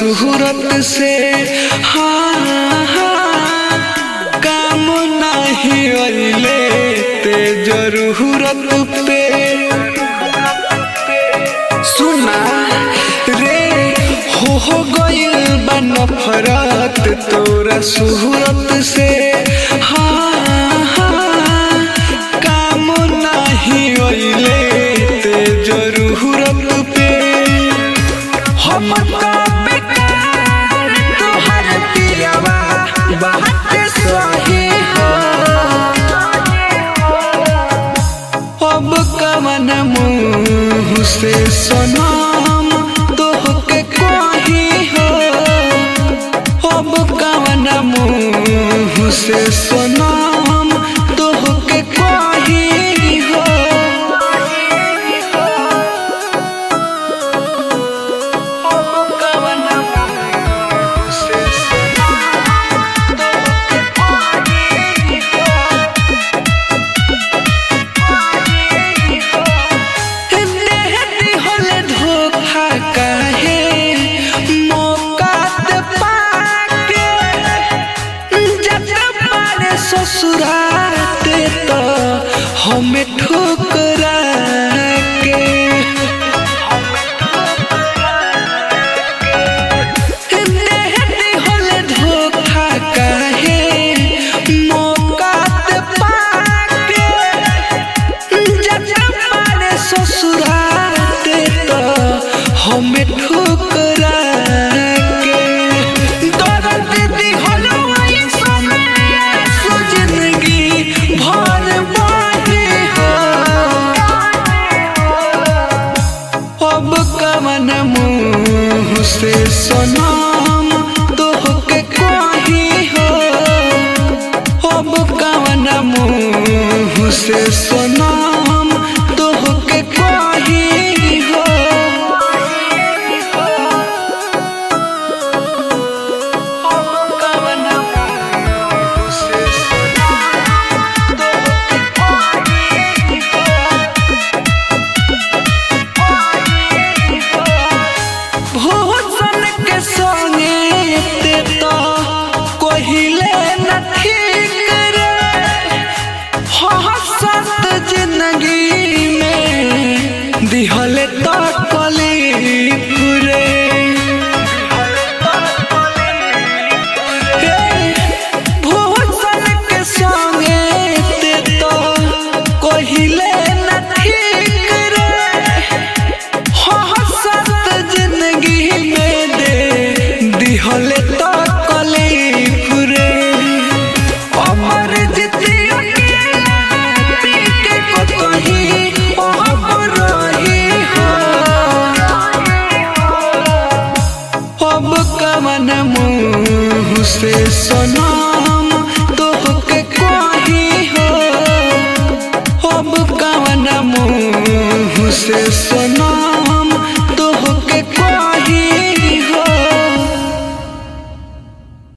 सूरत से हाँ हाँ काम नहीं अइले ते जरूरत पे सुना रे हो हो गइल बा नफरत तोरा सूरत से हाँ हाँ काम नहीं अइले ते जरूरत पे हम का बेकार तोहर पियवा बात सही हो अब कवन मुँह से सनम तोहके कही हो अब कवन मुँह से सनम तोहके कही हो अब कवन मुँह से सनम तोहके कही हो देहती होले धोखा काहे मौका ते पाके जत मारे ससुराते तो हमें ठोकरा के देहती होले धोखा काहे मौका ते पाके जब मारे ससुराते तो हमें ठोकरा के दर्द दिहलो ऐसन सो जिंदगी भर बाहे हो अब कवन मुँह से सनम तोहके कही हो अब कवन मुँह से सनम तोहके कही हो अब कवन मुँह से सनम तोहके कही हो भोजन के संगे ते तो कोहिले न ठीक रे हसत जिंदगी में दिहले तो कलीफ रे हे, भोजन के संगे ते तो कोहिले न ठीक रे हसत जिंदगी में दे दिहले तो कलीफ रे अमर जितिया पी के कतही अब रही हो अब कवन मुँह से सनम तोहके कही हो अब कवन मुँह से